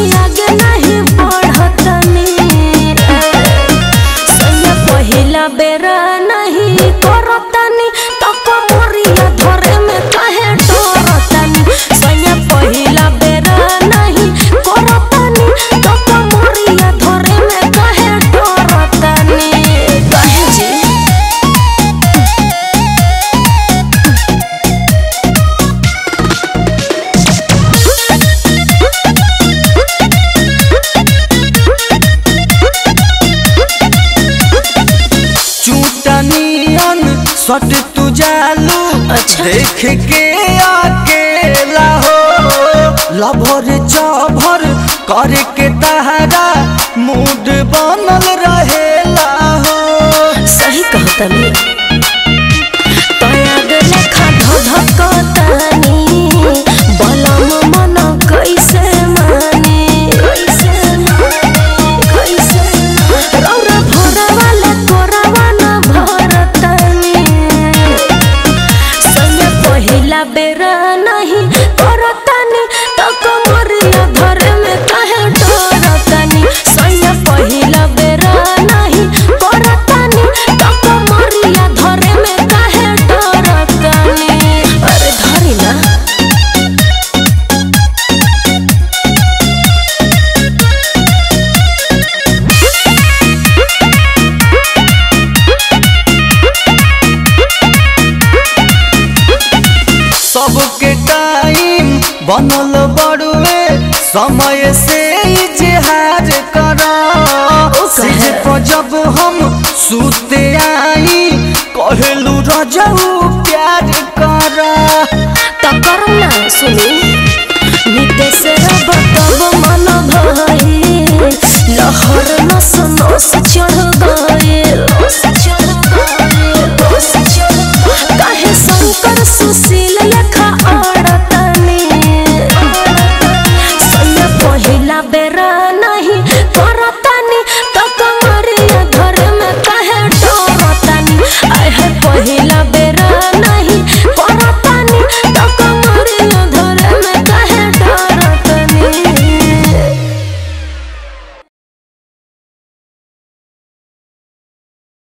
आगे नहीं बढ़तनी सैया पहिला बेरा नहीं करतनी तो कमरिया धरे में काहे डरतनी सैया पहिला बेरा नहीं करतनी तो कमरिया धरे में काहे डरतनी काहे जी चूटनियन सट तू जालू अच्छा। देख के अकेला हो लभर चभर करे के तहरा मूड बनल रहेला हो सही कहतनी तयाग लेखा धधकतनी बलम मन कैसे माने कैसे माने कैसे रौरा भरवाले तोरावा न भरतनी सैया पहिला बेरा नहीं करतनी तो कमरिया धरे में काहे डरतनी सैया पहिला बेरा नहीं करतनी तो कमरिया धरे में काहे डरतनी अरे धरी ना सबके टाइम बनल बड़ुए समय से इजहार कर सिज पर जब हम सुते आई कहलू रजऊ प्यार कर तो करम ना सुनी नितेश रब तब मन